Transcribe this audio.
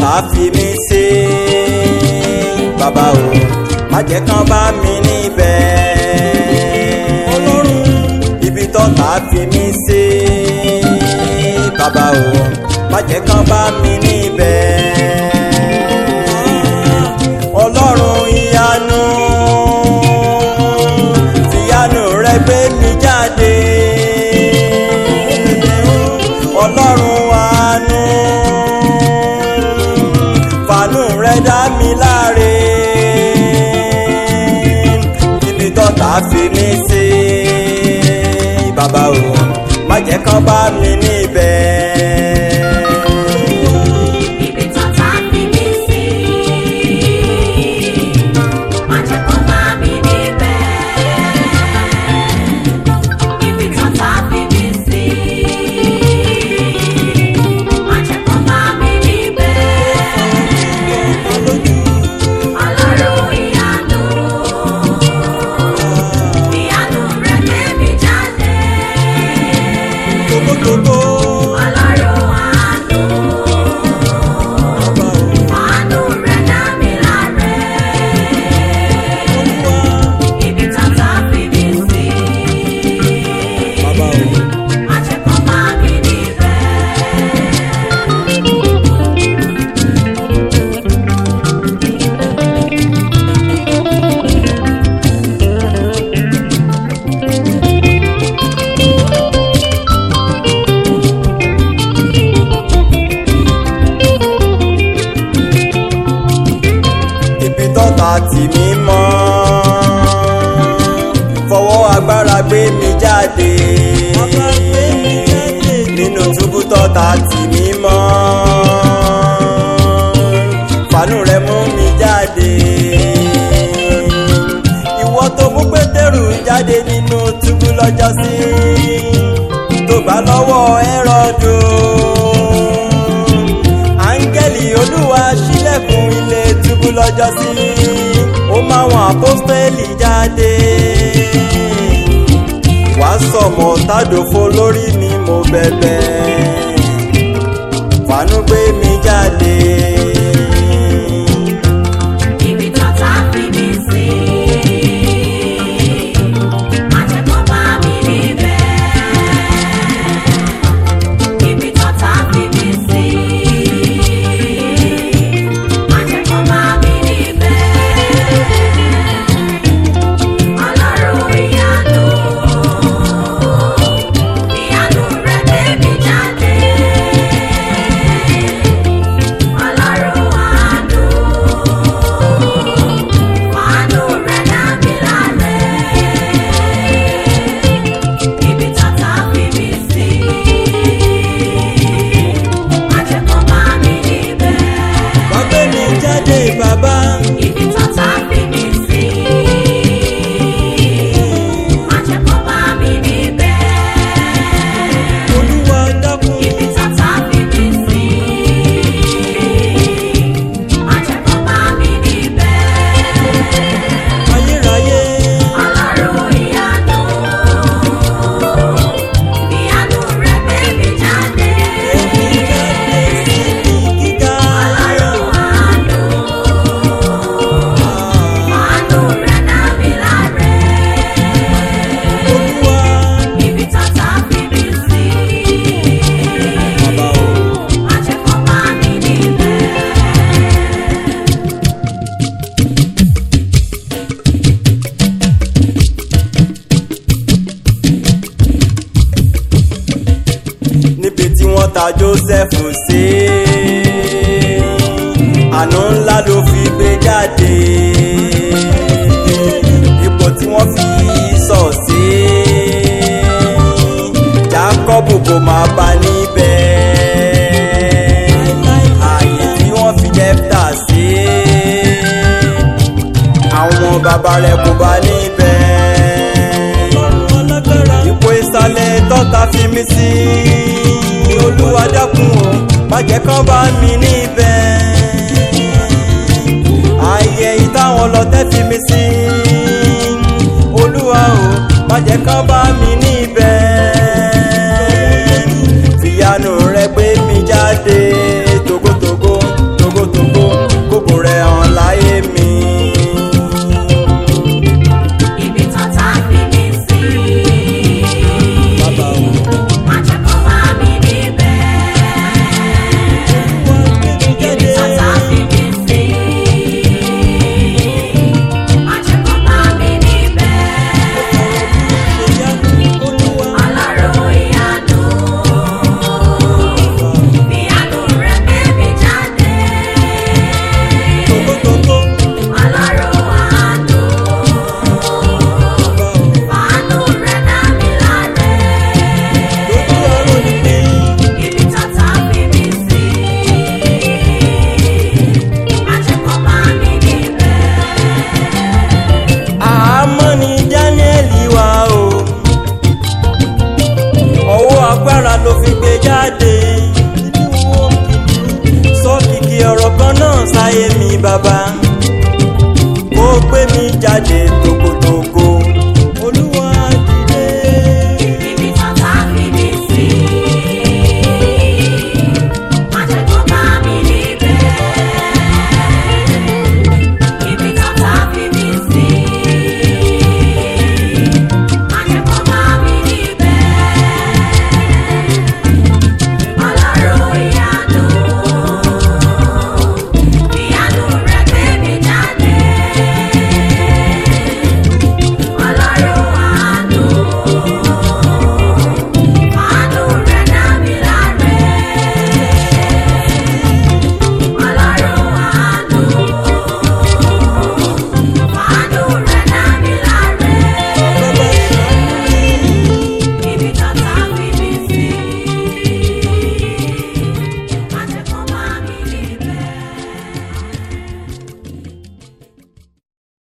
tọ́ta fi mí sí bàbá o má jẹ́ kán bá mi níbẹ̀ ọlọ́run ibi tọ́ta fi mí sí bàbá o má jẹ́ kán bá mi níbẹ̀ ọlọ́run ìyanu fìyanu rẹ gbé mi jáde ọlọ́run àánú fàánú rẹ dá mi láre ibi tọ́ta fi mí sí bàbá o má jẹ́ kán bá mi níbẹ̀. Ibi tọ́ta fi mí sí, má jẹ́ kó bá mi níbẹ̀. Ibi tọ́ta fi mí sí, má jẹ́ kó bá mi níbẹ̀. Ọlọ́run ìyanu, ìyanu rẹ̀ gbé mi jáde. Tókótókó, Ọlọ́run àánú. bàbá o, Àánú rẹ̀ dá mi láre. Olúwa, Ibi tọ́ta fi mí sí. bàbá o. Má jẹ́ kó bá mi níbẹ̀. ibi tọ́ta tì mí mọ́ fọwọ́ agbára gbé mi jáde nínú túbú tọ́ta tì mí mọ́ fàánú rẹ mú mi jáde ìwọ tó mú pétérù jáde nínú túbú lọ́jọ́sí tó bá lọ́wọ́ ẹ̀rọ̀dù áńgẹ́lì olúwa ṣílẹ̀kùn ilé túbú lọ́jọ́sí ó máa wọn àpọ́stẹ́lì jáde wá sọ̀mọ́ tádòfo lórí mi mo bẹ̀bẹ̀ fàánú gbé mi jáde. Ibi tọ́ta fi mí sí. Má jẹ́ kó bá mi níbẹ̀. Ibi tọ́ta fi mí sí. Má jẹ́ kó bá mi níbẹ̀. Ọlọ́run ìyanu, ìyanu rẹ̀ gbé mi jáde. Ọlọ́run àánú, àánú rẹ̀ dá mi láre. Ibi tọ́ta fi mí sí, má jẹ́ kó bá mi níbẹ̀. wá gbé mi jáde bàbá Ibi tọ́ta fi mí sí, má jẹ́ kó bá mi níbẹ̀. olúwa dákun Ibi tọ́ta fi mí sí, má jẹ́ kó bá mi níbẹ̀. ayérayé Ọlọ́run ìyanu, ìyanu rẹ̀ gbé mi jáde. èmi jáde síbi gíga Ọlọ́run àánú, àánú rẹ̀ dá mi láre. olúwa Ibi tọ́ta fi mí sí, bàbá o. má jẹ́ kó bá mi níbẹ̀. níbi tí wọ́n ta joseph sí àánú ńlá ló fi gbé jáde ipò tí wọ́n fi sọ sí jacob kò máa bá níbẹ̀ ààyè tí wọ́n fi jẹ́pítà sí àwọn bàbá rẹ̀ kò bá níbẹ̀ ipò ìsàlẹ̀ tọ́ta fi mí sí olúwa dákun o má jẹ́ kán bá mi níbẹ̀ ààyè ìtàwọn lọ́tẹ̀ fi mí sí olúwa o má jẹ́ kán bá mi